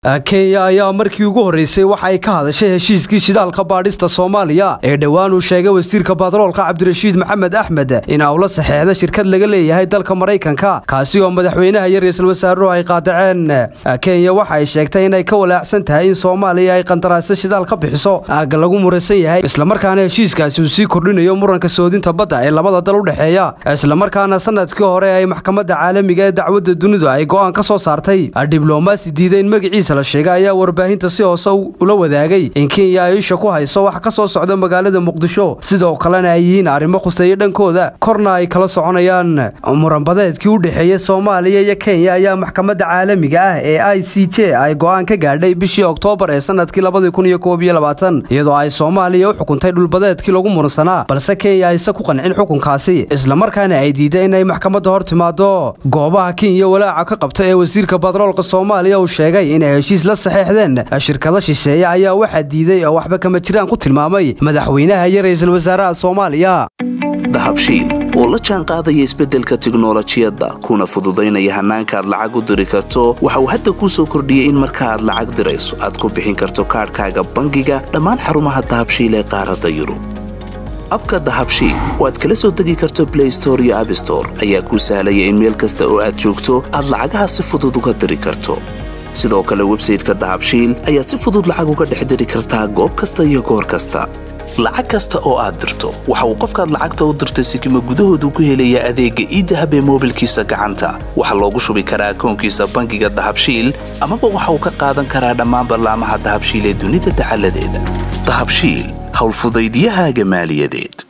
kenya ayaa markii ugu horreysay waxa ay ka hadashay heshiiskii shidaalka baadhista soomaaliya ee dhowaan uu sheegay wasiirka batroolka cabdirashiid maxamed axmed in uu la saxeexda shirkad laga leeyahay dalka maraykanka kaasi oo madaxweynaha iyo ra-iisul wasaaruhu ay qaadaceen kenya waxa ay sheegtay inay ka walaacsan tahay in soomaaliya ay qandaraasyo shidaal ka bixiso aagga lagu muransan yahay islamarkaana heshiiskaasi uu sii kordhinayo muranka soodinta badda ee labada dal u dhexeeya islamarkaana sanadkii hore ay maxkamadda caalamiga ee dacwadda dunidu ay go'aan ka soo saartay diblomaasi diiday in magaciisa la sheegay ayaa warbaahinta si hoose ula wadaagay in kenya ay isha ku hayso wax ka soo socda magaalada muqdisho sidoo kalena ay yihiin arrimo khuseeya dhankooda korna ay kala soconayaan muranbadeedkii u dhexeeya soomaaliya iyo kenya ayaa maxkamadda caalamiga ah ee i c j ay go'aan ka gaadhay bishii oktoobar ee sanadkii iyadoo ay soomaaliya u xukuntay dhulbadeedkii lagu muransanaa balse kenya ayse ku qancin xukunkaasi islamarkaana ay diiday inay maxkamadda hor timaado goobaha kenya walaaca ka qabta ee wasiirka batroolka soomaaliya uu sheegay inay heshiis la saxeexdeen shirkado shisheeye ayaa waxaa diiday oo waxba kama jiraan ku tilmaamay madaxweynaha iyo ra'iisul wasaaraha soomaaliya dahabshiil oo la jaan qaadaya isbeddelka tiknolojiyadda kuna fududaynaya hannaanka aad lacag u diri karto waxa uu hadda kuu soo kordhiyey in marka aad lacag dirayso aad ku bixin karto kaadhkaaga bangiga dhammaan xarumaha dahabshiil ee qaaradda yurub abka dahabshiil oo aad kala soo degi karto blay store iyo abstore ayaa kuu sahlaya in meel kasta oo aad joogto aad lacagaha si fudud uga diri karto sidoo kale websayteka dahabshiil ayaad si fudud lacag uga dhex diri kartaa goob kasta iyo goor kasta lacag kasta oo aad dirto waxa uu qofkaad lacagta u dirtay sikima gudahoodu ku helayaa adeegga iidahab ee moobilkiisa gacanta waxaa loogu shubi karaa akoonkiisa bangiga dahabshiil amaba waxa uu ka qaadan karaa dhammaan ballaamaha dahabshiil ee dunida dacaladeeda dahabshiil howlfudaydiyahaaga maaliyadeed